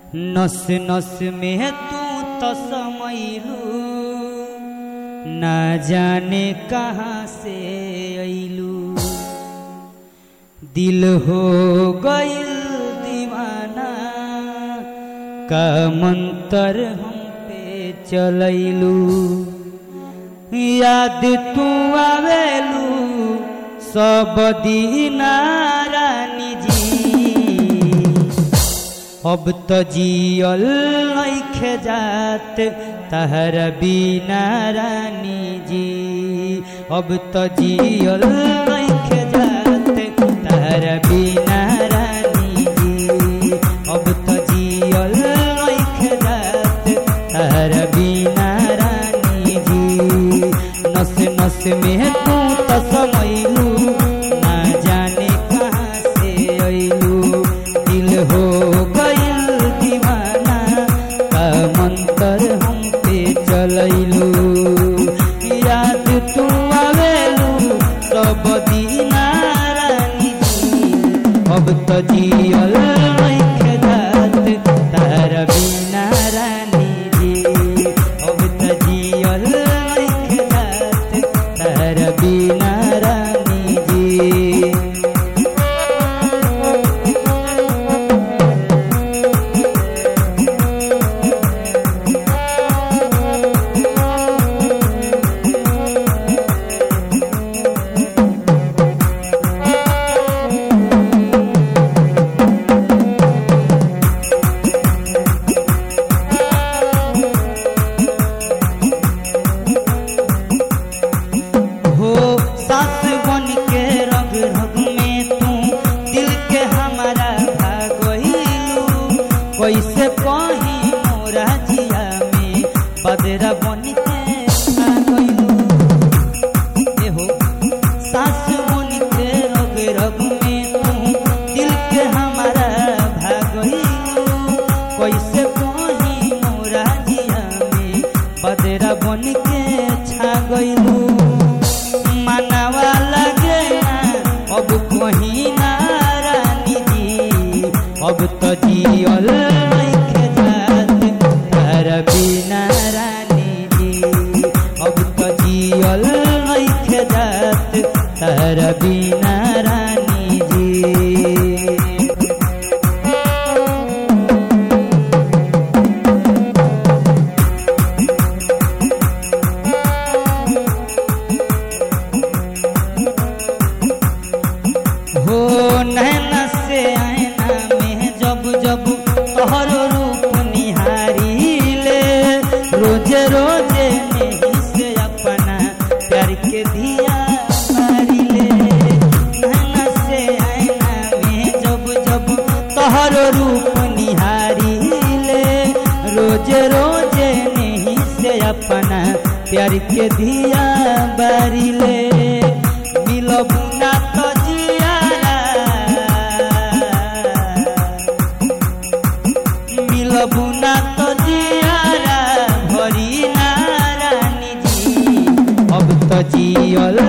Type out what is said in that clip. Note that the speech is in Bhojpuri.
नस नस में तू तो समैलू ना जाने कहाँ से ऐलू दिल हो गइल दीवाना का मंतर हम पे चलैलू याद तू आवेलू सब दीना रानी जी अब तो जियल नइखे जात तहर बिना रानी जी अब तो जियल नइखे जात तहर बिना रानी जी अब तो जियल नइखे जात तहर बिना रानी जी नस नस में तू तो समैलू ना जाने कहाँ से ऐलू दिल हो गइल दीवाना का मंतर हम पे चलैलू याद तू आवेलू सब दीना रानी जी अब तो जियल नइखे जात तार बिना रानी जी अब तो जियल नइखे जात तार बिना रानी जी हो सास बन के रग रग में तू दिल के हमारा भागलू कैसे कही मोरा जिया में बदरा बन के भागलू ए हो सास बन के रग रग में तू दिल के हमारा भागलू कैसे कही मोरा जिया में बदरा बन के छा गइलू मनवा लगे ना अब कहीं ना रानी जी अब तो जियल नइखे जात तार बिना रानी जी अब तो जियल नइखे जात तार बिना रानी जी हो नैना से आईना में जब जब तोहर रूप निहारी ले रोजे रोजे नहीं से अपना प्यार के दिया मारी ले नैना से आईना में जब जब तोहर रूप निहारी ले रोजे रोजे नहीं से अपना प्यार के दिया बारी ले मिलबू ना तो जियारा मिलबू ना तो जियारा भरी ना रानी जी अब तो जियल